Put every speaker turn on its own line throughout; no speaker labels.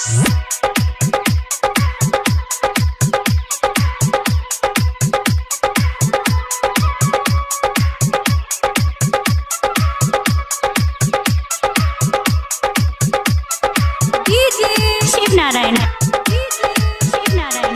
Shiv Narayan Shiv Narayan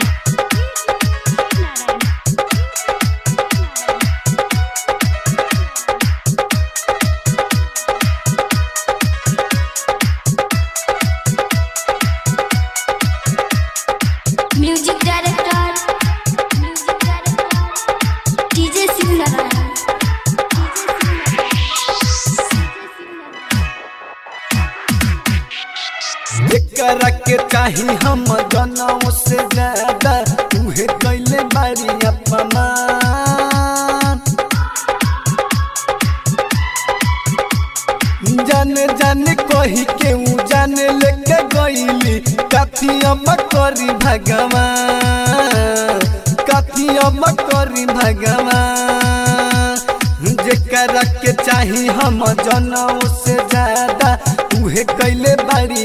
music director music director DJ Shiv Narayan
एकरा के चाही हम जनों से ज्यादा तुहे कैले बारी अपमान जान जान कही के ऊ जान लेके गईली कथी अब करी भगवान कथी अब करी भगवान जेकरा के चाही हम जनों से ज्यादा उहे कैले बारी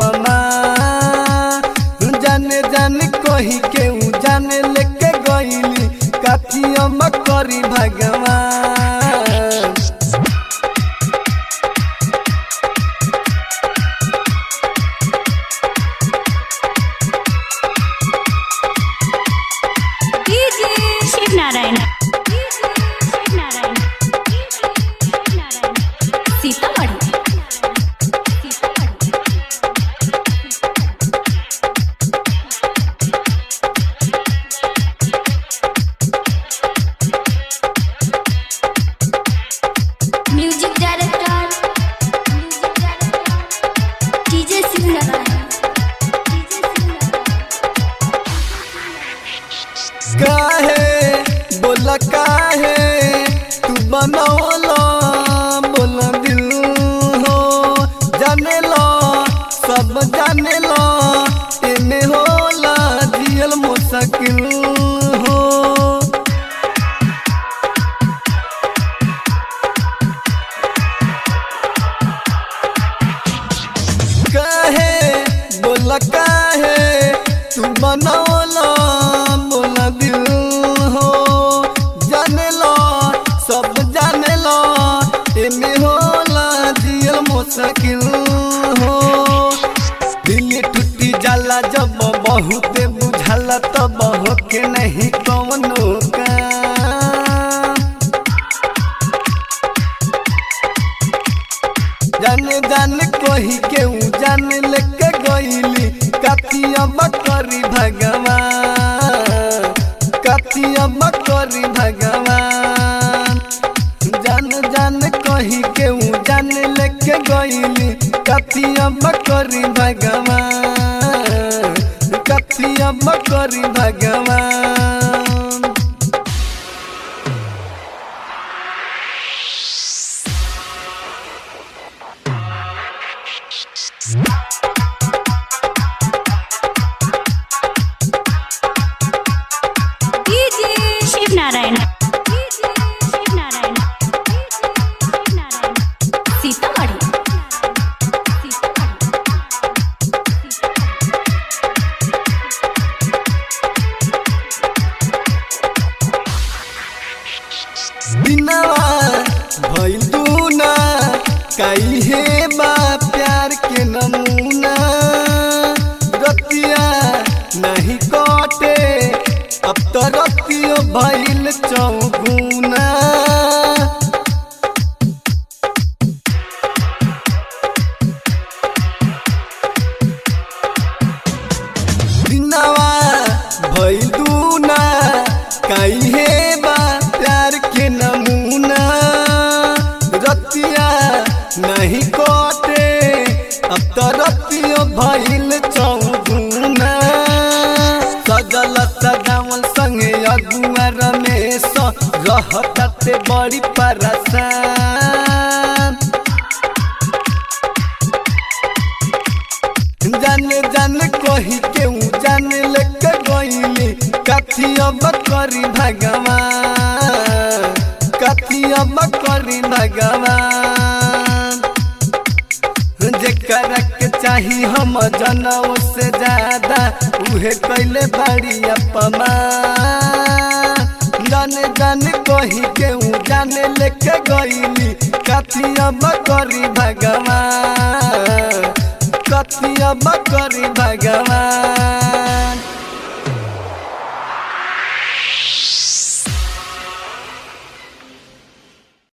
अपमान जाने जाने कही के ऊ जाने लेके गईली कथी हम करी भगवान
Shiv Narayan Shiv Narayan Sitamarhi music director music director DJ Shiv Narayan
काहे बोला काहे तू बनौला बोला दिल हो जाने लो सब जाने लो एमे होला जियल मुश्किल हो काहे बोला काहे तू बनौला बोला दिल हो जाने लो सब जाने लो एमे होला जियल मुश्किल हो दिल टूटी जाला जब बहुत बुझाला तब होके नहीं कौनो काम जाने जाने कही के ऊ जाने लेके गईली कतिया बकरी भगवान कतिया बकरी भगवान जान जान कही के ऊ जाने लेके गईली कतिया बकरी भगवान कतिया बकरी भगवान
शिव नारायण शिव नारायण सीतामढ़ी
बिनवा भइल दूना काहे बा प्यार के नमूना रतिया नहीं कटे अब तो रतियो भइल चौगुना बिनवा भइल दूना काहे बा प्यार के नमूना रतिया नहीं कटे अब तो रतियो भइल चौगुना सजल सजावल संगे अगुआ रमेश रहते बड़ी परेशान जाने जाने कही के ऊ जाने लेके गईली कथी अब करी भगवान कथी अब करी भगवान जेकरा के चाही हम जनों से ज्यादा उहे कैले बाड़ी अपमा जाने जाने कही के ऊ जाने लेके गईली कथी अब करी भगवान कथी अब करी भगवान